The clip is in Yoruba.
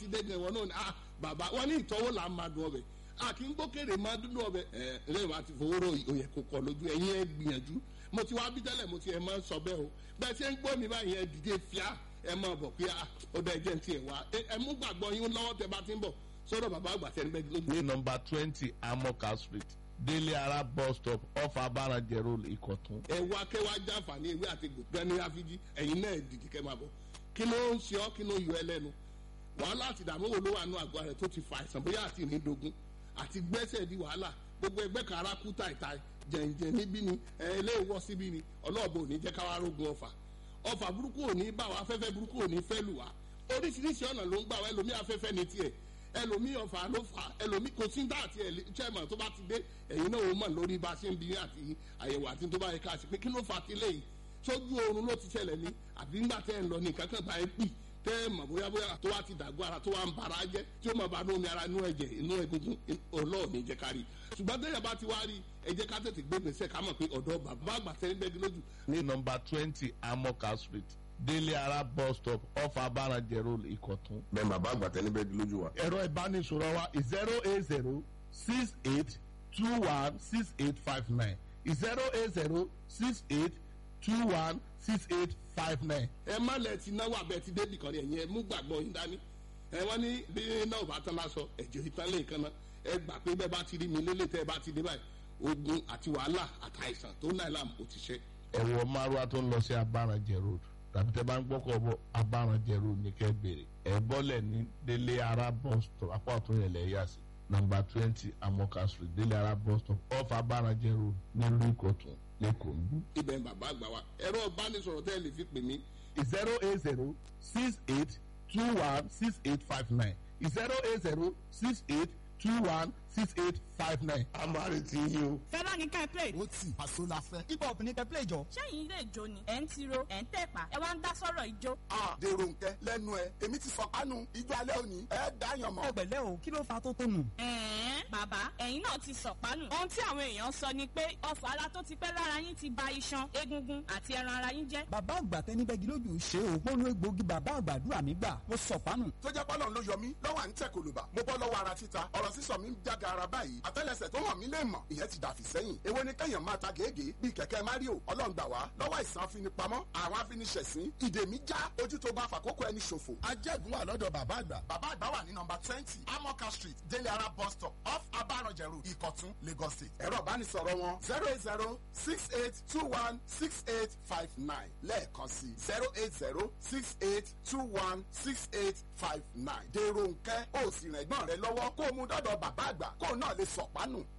dé gan ìwọ náà ni ah bàbá wọn ní ìtọ́wò là ń máa dùn ọbẹ̀ a kì í gbókèrè máa dúdú ọbẹ̀ ẹ lẹ́yìn wá ti fowó rò òyẹ kò kọ lójú ẹ̀yin ẹ gbìyànjú mo ti wá bí tẹ́lẹ̀ mo ti ẹ̀ máa ń sọ bẹ́ẹ̀ o bẹ́ẹ̀ ṣe ń gbọ́ mi báyìí ẹ dìde fíà ẹ máa bọ̀ pé ó dá ẹjẹ́ ti ẹ̀ wá ẹ mú gbàgbọ́ yín lọ́wọ́ tẹ bá ti ń bọ̀ sọ́dọ̀ bàbá àgbà tẹ́ni bẹ́ẹ̀ lójú. ní nọmba twenty amoka street délé ara bus stop off abarajẹ road ìkọ̀tún. ẹ wá kẹ́ wá jàǹfààní ewé àti gbẹ̀gbẹ́ ní àfijì ẹ̀yin náà dìde kẹ́ máa bọ̀ kí ló ń ṣe ọ́ kí ló yọ ẹ lẹ́nu wàhálà àti ìdààmú wo ló wà nù àgọ́ rẹ̀ tó ti fa àìsàn bóyá àti ìrìndògún àti gbẹ́sẹ̀ di wàhálà gbogbo ẹgbẹ́ kan ara kú tàìtàì jẹ̀ǹjẹ̀ níbí ni ẹlẹ́wọ́ síbí ni ọlọ́ọ̀bù òní jẹ́ káwá rógun ọ̀fà ọ̀fà burúkú òní bá wa afẹ́fẹ́ burúkú òní fẹ́ lù wá oríṣiríṣi ọ̀nà ló ń gbà wá ẹlòmí afẹ́fẹ́ ní tiẹ̀ ẹlòmí ọ̀fà ló fà ẹlòmí kò sí dá àti chairman tó bá ti dé ẹ̀yin náà ó mọ̀ lórí bá a ṣe ń bi àti àyẹ̀wò àti tó bá yẹ ká ṣe pé kí ló fà á ti léyìí sójú oorun ló ti ṣẹlẹ̀ ní àbí ńgbà tẹ́ ń lọ ní kankan bá ẹ pì tẹ́ ẹ mọ̀ bóyá bóyá tó wá ti dàgbọ́ ara tó wá ń bara jẹ́ tí ó mọ̀ bá nómi ara inú ẹ̀jẹ̀ inú egungun ọlọ́ọ̀ni jẹ́ ká rí ṣùgbọ́n tẹ́yà bá ti wá rí ẹ jẹ́ ká tètè gbé gbèsè ká mọ̀ pé ọ̀dọ́ bàbá àgbà tẹ́ ń bẹ́gi lójú. ní nọmba twenty amoka street délé ara bus stop off abarajẹ road ìkọ̀tún. bẹ́ẹ̀ bàbá àgbà tẹ́ ní bẹ́ẹ̀ lójú wa. ẹ̀rọ ìbánisọ̀rọ̀ wa zero eight zero six eight two one six eight five nine zero eight zero six eight two one six eight five nine. ẹ má lẹ ti náwó abẹ ti débì kan rí ẹ̀yin ẹ mú gbàgbọ́ yín dání ẹ wọ́n ní bí náà bá tán lásọ ẹ̀jẹ̀ ìtàn lè kan náà ẹ gbà pé bẹ́ẹ̀ bá ti rí mi lélẹ̀ tẹ́ ẹ bá ti dé báyìí ogun àti wàhálà àtàìsàn tó náà làm ó ti ṣe. ẹ̀wọ̀ márùwá tó ń lọ sí abarajẹ road tàbí tẹ́ bá ń gbọ́kọ̀ bọ̀ abarajẹ road ní kẹ́ bèrè ẹ̀ bọ́lẹ̀ ní délé ara bus stop apá ọ̀tún yẹn lẹ̀ yà sí number twenty amoka street délé ara bus stop off abarajẹ road nílùú ìkọ̀tún lẹ́kọ̀ọ́ ń bí. ibẹ̀ ń bàbá àgbà wa ẹ̀rọ ìbánisọ̀rọ̀ tẹ́ ẹ lè fi pè mí zero eight zero six eight two one six eight five nine zero eight zero six eight two one six eight five nine. a máa retí yín o. fẹ́lá ní ká ẹ play. ó tì àṣọ la fẹ́. hip hop ní kẹ́ play jọ. sẹ́yìn ilé ìjó ni ẹ̀ ń tiro ẹ̀ ń tẹ̀pá ẹ wá ń dá sọ́rọ̀ ìjó. a dèrò nkẹ lẹ́nu ẹ èmi ti sọkánu ijó alẹ́ òní ẹ dáyàn mọ́. ẹ pẹ̀lẹ́ o kí ló fa tó tó nù. ẹ̀ẹ́n bàbá ẹ̀yin náà ti sọ̀pánù. ohun tí àwọn èèyàn sọ ni pé ọfà ara tó ti pẹ́ lára yín ti ba iṣan egungun àti ẹran ara yín jẹ́. bàbá àgbà tẹni bẹ́gi lójú ṣe o mo lo egbòogi bàbá àgbàdúrà mi gbà mo sọ̀pánù. tó jẹ́ pọ́lọ́n ló yọ mí lọ́wọ́ à ń tẹ̀ kòlùbà mo bọ́ lọ́wọ́ ara títa ọ̀rọ̀ sísọ mi ń jága ara báyìí àtẹ́lẹsẹ̀ tó hàn mí lè mọ̀ ìyẹn ti dàfí sẹ́yìn èwo ni kẹ́yàn máa ta gègé bíi kẹ̀kẹ́ mario ọlọ́run gbà wá lọ́wọ́ àìsàn afinipamọ́ àwọn afiniṣẹ̀sín ìdè mi já ojú tó bá fàkókò ẹni ṣòfò ajẹ́gun wà lọ́dọ̀ bàbá àgbà bàbá àgbà wà ní nọmba twenty amoka street délé ara bus stop off abaranjẹ road ìkọ̀tún lagos state ẹ̀rọ ìbánisọ̀rọ̀ wọn zero eight zero six eight two one six eight five nine lẹ́ẹ̀kan sí zero eight zero six eight two one six eight five nine dèrò nkẹ́ ó sì rẹ̀gbọ́n rẹ lọ́wọ́ kó o mú dọ́dọ̀ bàbá àgbà kó o náà lè sọ̀pánù